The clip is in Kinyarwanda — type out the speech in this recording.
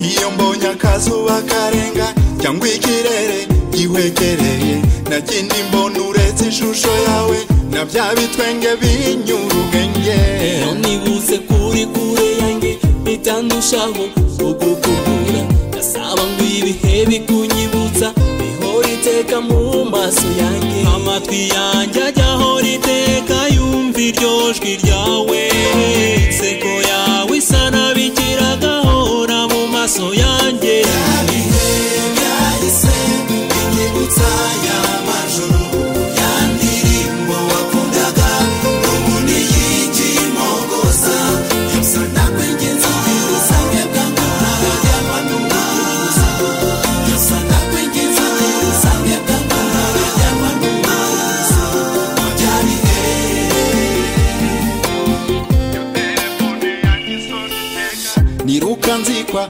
iyo mbonye akazuba karenga cyangwa ikirere gihwekereye nta kindi mbona uretse ishusho yawe na bya bitwenge binyura ubwenge Leo niguse kuri kure yanjye bitandushaho kugukubura ndasaba ngo ibihe bikunyibutsa bihora iteka mu maso yanjye amatwi yanjye